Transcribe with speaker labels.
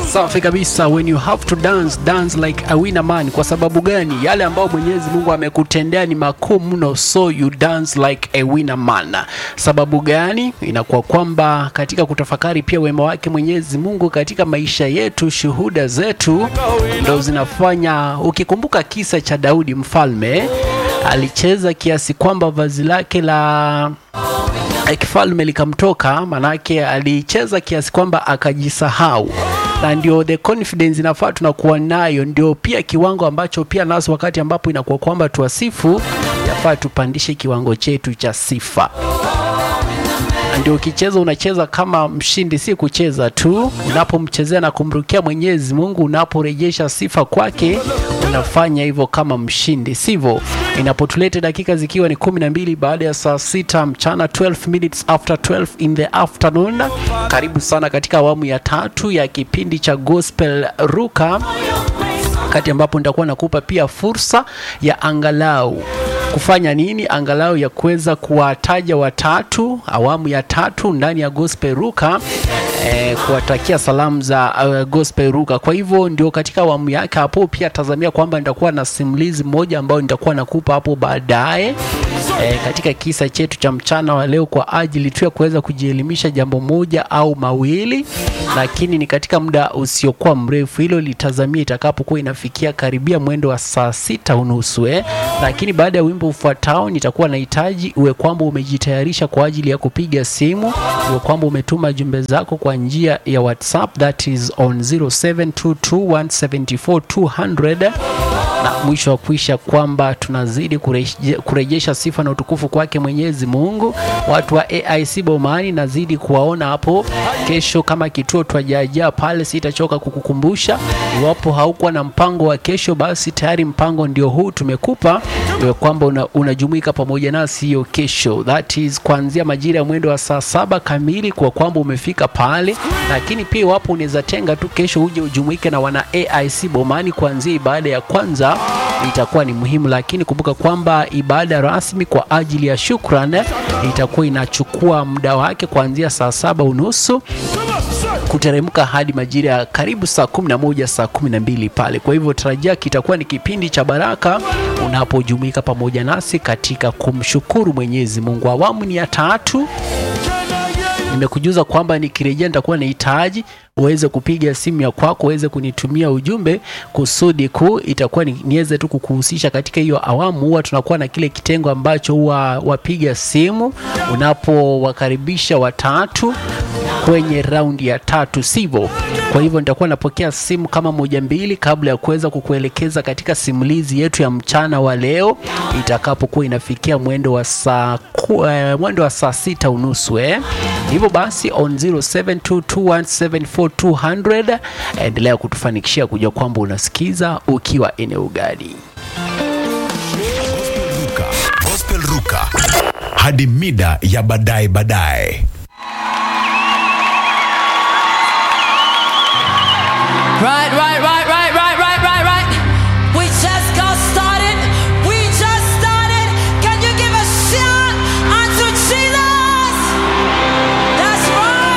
Speaker 1: Safi kabisa. When you have to dance, dance like a winner man. Kwa sababu gani? Yale ambayo Mwenyezi Mungu amekutendea ni makuu mno, so you dance like a winner man. Sababu gani? Inakuwa kwamba katika kutafakari pia wema wake Mwenyezi Mungu katika maisha yetu, shuhuda zetu ndo zinafanya. Ukikumbuka kisa cha Daudi mfalme, alicheza kiasi kwamba vazi lake la kifalme likamtoka, manake alicheza kiasi kwamba akajisahau na ndio the confidence inafaa tunakuwa nayo, ndio pia kiwango ambacho pia naso, wakati ambapo inakuwa kwamba tuwasifu, yafaa tupandishe kiwango chetu cha sifa. Na ndio ukicheza unacheza kama mshindi, si kucheza tu. Unapomchezea na kumrukia Mwenyezi Mungu, unaporejesha sifa kwake, unafanya hivyo kama mshindi, sivyo? Inapotuleta dakika zikiwa ni kumi na mbili baada ya saa sita mchana, 12 minutes after 12 in the afternoon. Karibu sana katika awamu ya tatu ya kipindi cha Gospel Ruka, wakati ambapo nitakuwa nakupa pia fursa ya angalau kufanya nini, angalau ya kuweza kuwataja watatu, awamu ya tatu ndani ya Gospel Ruka eh, kuwatakia salamu za uh, Gospel Ruka. Kwa hivyo ndio katika awamu yake hapo, pia tazamia kwamba nitakuwa na simulizi moja ambayo nitakuwa nakupa hapo baadaye eh, katika kisa chetu cha mchana wa leo, kwa ajili tu ya kuweza kujielimisha jambo moja au mawili, lakini ni katika muda usiokuwa mrefu. Hilo litazamia itakapokuwa inafikia karibia mwendo wa saa sita unusu eh. Lakini baada ya wimbo ufuatao nitakuwa nahitaji uwe kwamba umejitayarisha kwa ajili ya kupiga simu, uwe kwamba umetuma jumbe zako kwa njia ya WhatsApp that is on 0722174200 na mwisho wa kuisha kwamba tunazidi kureje, kurejesha sifa na utukufu kwake Mwenyezi Mungu. Watu wa AIC Bomani nazidi kuwaona hapo kesho kama kituo twajajaa pale, sitachoka kukukumbusha. Iwapo haukuwa na mpango wa kesho, basi tayari mpango ndio huu tumekupa, iwe kwamba una, unajumuika pamoja nasi hiyo kesho, that is kuanzia majira ya mwendo wa saa saba kamili, kwa kwamba umefika pale. Lakini pia iwapo unaweza tenga tu kesho uje ujumuike na wana AIC Bomani kuanzia ibada ya kwanza itakuwa ni muhimu, lakini kumbuka kwamba ibada rasmi kwa ajili ya shukran itakuwa inachukua muda wake kuanzia saa saba unusu kuteremka hadi majira ya karibu saa 11 saa 12 pale. Kwa hivyo tarajia kitakuwa ni kipindi cha baraka unapojumuika pamoja nasi katika kumshukuru Mwenyezi Mungu. Awamu ni ya tatu. Nimekujuza kwamba nikirejea nitakuwa nahitaji uweze kupiga simu ya kwako uweze kunitumia ujumbe kusudi kuu itakuwa ni, niweze tu kukuhusisha katika hiyo awamu. Huwa tunakuwa na kile kitengo ambacho huwa wapiga simu unapowakaribisha watatu kwenye raundi ya tatu, sivyo? Kwa hivyo nitakuwa napokea simu kama moja mbili kabla ya kuweza kukuelekeza katika simulizi yetu ya mchana wa leo itakapokuwa inafikia mwendo wa saa uh, mwendo wa saa sita unusu eh. Hivyo basi on 0722174200 endelea kutufanikishia kujua kwamba unasikiza ukiwa eneo gani.
Speaker 2: Gospel Ruka, Gospel Ruka hadi mida ya baadaye baadaye.
Speaker 3: Right, right.